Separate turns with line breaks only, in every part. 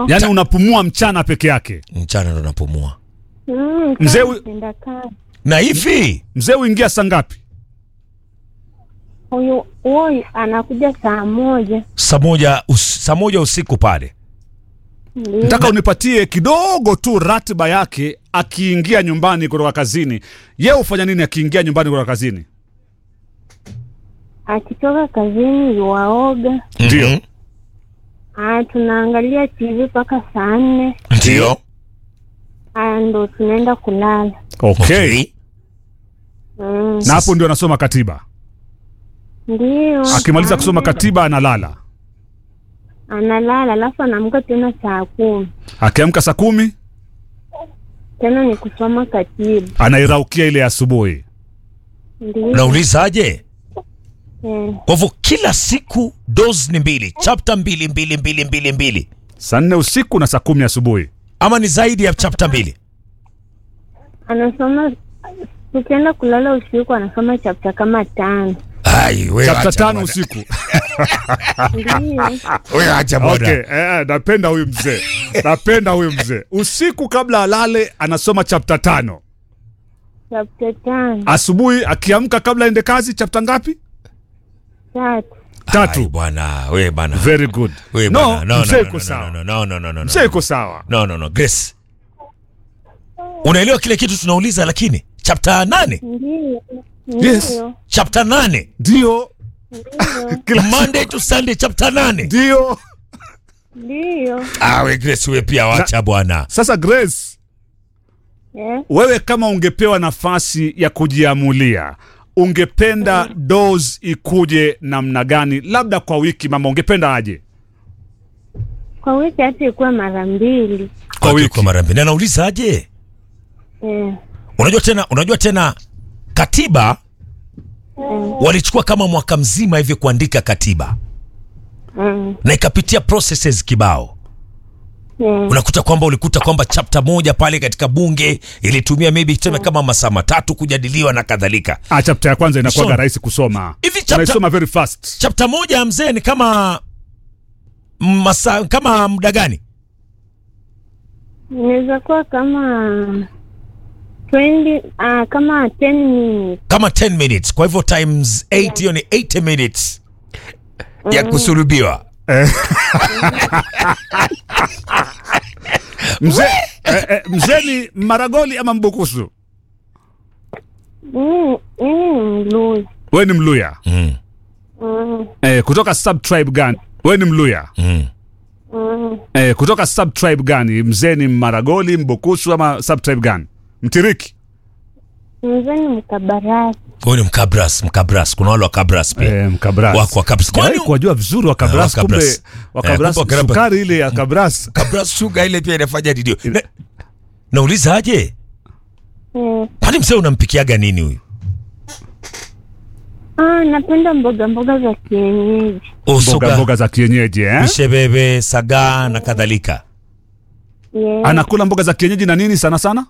yaani unapumua mchana peke yake
mchana ndo napumua
Mm,
Mzee
kama
huyu-
mpenda kazi.
na hivi
mzee huingia saa ngapi
Huyu huyu anakuja saa moja.
saa moja us, saa moja usiku pale
Ndio.
nataka unipatie kidogo tu ratiba yake akiingia nyumbani kutoka kazini ye hufanya nini akiingia nyumbani kutoka kazini
Akitoka kazini yuwaoga.
Ndio.
Mhm.
Ah, tunaangalia TV mpaka saa nne.
ndio
Ah, ndo tunaenda kulala.
okay.
Mm.
na hapo ndio anasoma katiba
Ndio.
akimaliza kusoma katiba analala
Analala alafu anaamka tena saa kumi.
akiamka saa kumi
Tena ni kusoma katiba.
anairaukia ile asubuhi
Ndio.
naulizaje
Eh,
kwa hivyo kila siku dos ni mbili chapta mbili mbili mbili mbili mbili
saa nne usiku na saa kumi asubuhi
ama ni zaidi ya chapta mbili
anasoma tukienda kulala usiku anasoma chapta kama tano.
Ai, wewe
chapta
acha
tano
bwana.
usiku
Ndio.
Wewe acha bwana.
okay. eh, eh, napenda huyu mzee napenda huyu mzee usiku kabla alale anasoma chapta tano
Chapta tano.
asubuhi akiamka kabla aende kazi chapta ngapi
Tatu.
Ai,
tatu
bwana we bana
very good
we
no
bana no,
mzee
no,
iko
no,
sawa
no, no, no, no, no,
mzee
no.
iko sawa
no, no, no. Grace unaelewa kile kitu tunauliza lakini chapta nane
Ndio.
Yes.
Ndio.
chapta nane
ndio
Ndio.
kila
monday to sunday chapta nane
ndio
Ndio.
ah, we Grace we pia wacha bwana
sasa grace
Eh,
wewe kama ungepewa nafasi ya kujiamulia ungependa dos ikuje namna gani labda kwa wiki mama ungependa aje
Kwa wiki hata ikuwa mara mbili.
Kwa
Okay,
wiki.
kwa mara mbili Na naulizaje
Eh,
unajua tena unajua tena katiba walichukua kama mwaka mzima hivi kuandika katiba
mm,
na ikapitia processes kibao
eh,
unakuta kwamba ulikuta kwamba chapta moja pale katika bunge ilitumia maybe tuseme kama masaa matatu kujadiliwa na kadhalika
ah, chapta ya kwanza inakuwaga
Soma.
rahisi kusoma
Hivi chapter-
unaisoma very fast
chapta moja ya mzee ni kama masa, kama muda gani
inaweza kuwa kama 20 ah, kama 10 minutes.
kama 10 minutes kwa hivyo times 8 hiyo ni 80 minutes ya kusulubiwa
mzee eh, eh, mzee ni maragoli ama mbukusu
Mimi mimi ni mluzi.
we ni mluya
mm,
Mm,
eh, kutoka sub tribe gani we ni mluya
mm.
mm,
eh, kutoka sub tribe gani mzee ni maragoli mbukusu ama sub tribe gani mtiriki
mzee ni mkabarasi.
huyu ni mkabras mkabras kuna wale wa kabras pia
eh, mkabras
wako wa kabras
Sijawahi
Kwani-
kuwajua vizuri wakabras
Eh,
kumbe
Wakabras.
wakabras
Eh, kumbe Wakabras-
sukari ile ya kabras
kabras shuga ile pia inafanya didio Na- nauliza aje
Eh,
kwani mzee unampikiaga nini huyu
ah, napenda mboga mboga za kienyeji.
mboga
usuga
mboga za kienyeji eh?
mishebebe sagaa na kadhalika
Yeah.
anakula mboga za kienyeji na nini sana sana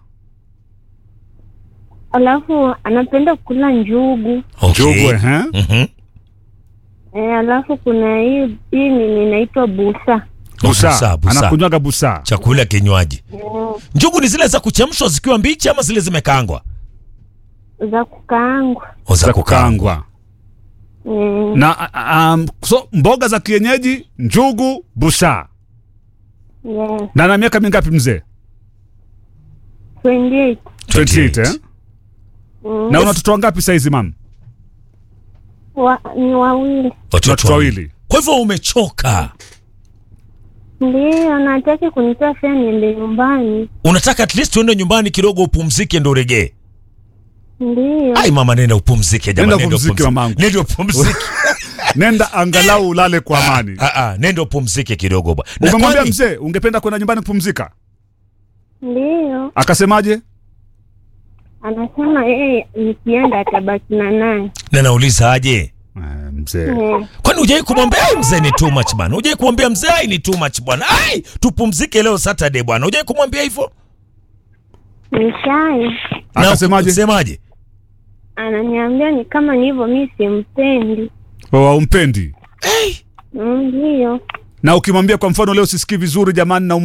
Alafu anapenda kula njugu.
okay.
Njugu, eh?
Mhm.
Eh, alafu kuna hii hii ni inaitwa busa.
busa
Busa, busa.
anakunywaga busa
chakula kinywaji njugu ni zile za kuchemshwa zikiwa mbichi ama zile zimekaangwa
za kukaangwa.
O,
za kukaangwa
Eh,
na a- a- um, so mboga za kienyeji njugu busa
yeah.
na na miaka mingapi mzee
28.
28 eh?
Mm.
na una watoto wangapi saizi mam
Wa, ni wawili.
watoto wawili
kwa hivyo umechoka
Ndio, nataki kunitoa fea niende nyumbani.
unataka at least uende nyumbani kidogo upumzike ndo uregee
Ndio.
ai mama nenda upumzike
Nenda
jamani nenda
upumzike,
upumzike
mamangu.
nenda upumzike
nenda angalau ulale kwa amani
ah ah nenda upumzike kidogo bwana Na
umemwambia
kwani-
mzee ungependa kwenda nyumbani kupumzika
Ndio.
akasemaje
Anasema yeye nikienda atabaki na naye.
na nauliza aje
Eh, mzee
Eh,
kwani hujai kumwambia ai mzee ni too much bwana hujai kumwambia mzee ai ni too much bwana ai tupumzike leo saturday bwana hujai kumwambia hivyo
Nishai.
Na
akasemaje
semaje
Ananiambia ni kama ni hivyo mimi simpendi.
waumpendi
hey.
Mm, Ndio.
na ukimwambia kwa mfano leo sisikii vizuri jamani na